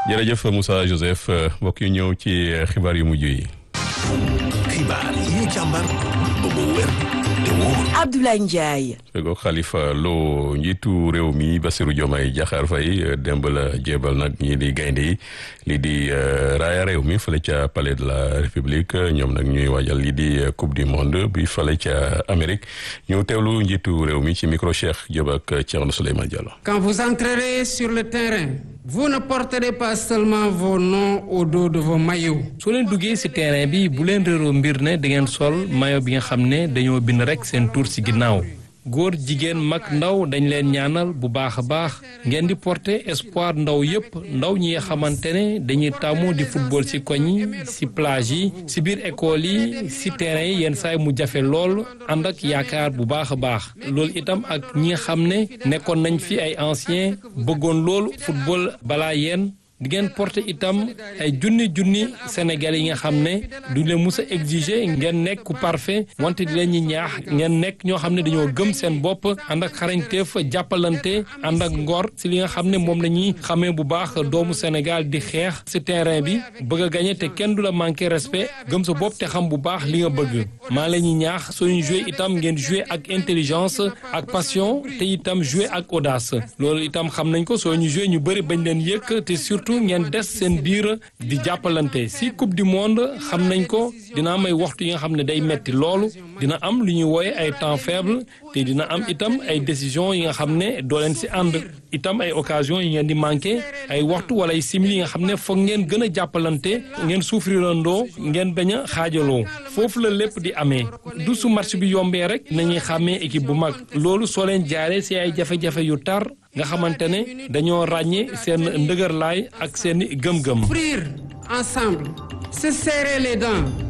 jërëjëf Moussa Joseph mbokk yi ñëw ci xibaar yu mujj yi. xibaar yi ñu càmbar ba mu wér te wóor. Abdoulaye Ndiaye. fegoog Khalifa Lo njiitu réew mi Bassirou Diomaye Diakhar Faye démb la jébal nag ñii di gaynde yi lii di raaya réew mi fële ca palais de la république ñoom nag ñuy waajal lii di coupe du monde bi fële ca Amérique ñu teewlu njiitu réew mi ci micro Cheikh Diop ak Thierno Souleymane Diallo. Quand vous entrerez sur le terrain. vous ne porterez pas seulement vos noms au dos de vos maillots. soo leen duggee ci terrain bi bu leen réeroo mbir ne da ngeen sol maillot bi nga xam ne dañoo bind rekk seen tur ci ginnaaw góor jigéen mag ndaw dañ leen ñaanal bu baax a baax ngeen di porter espoir ndaw yépp ndaw ñi nga xamante ne dañuy tàmmu di football ci koñ yi ci plage yi ci biir école yi ci terrain yi yenn saay mu jafe lool ànd ak yaakaar bu baax a baax loolu itam ak ñi nga xam ne nekkoon nañ fi ay anciens bëggoon lool football balaa yéen di ngeen porter itam ay junni junni Sénégalais yi nga xam ne duñ leen mus a exiger ngeen nekk ku parfait wante di leen ñi ñaax ngeen nekk ñoo xam ne dañoo gëm seen bopp ànd ak xarañteef jàppalante ànd ak ngor si li nga xam ne moom la ñuy xamee bu baax doomu Sénégal di xeex si terrain bi bëgg a gagné te kenn du la manqué respect gëm sa bopp te xam bu baax li nga bëgg maa la ñuy ñaax suñu joué itam ngeen joué ak intelligence ak passion te itam joué ak audace loolu itam xam nañ ko soo ñu joué ñu bëri bañ leen yëkk te surtout ngeen des seen biir di jàppalante si coupe du monde xam nañ ko dina am ay waxtu yi nga xam ne day metti loolu dina am lu ñuy wooye ay temps faible te dina am itam ay décision yi nga xam ne doo leen si ànd itam ay occasion yi ngeen di manqué ay waxtu wala ay simili yi nga xam ne foog ngeen gën a jàppalante ngeen souffrirandoo ngeen bañ a xaajaloo foofu la lépp di amee du su match bi yombee rek nañuy xàmmee équipe bu mag loolu soo leen jaaree si ay jafe-jafe yu tar nga xamante ne dañoo ràññee seen ndëgërlaay ak seen gëm-gëm. Souffrir ensemble, se serrer les dents.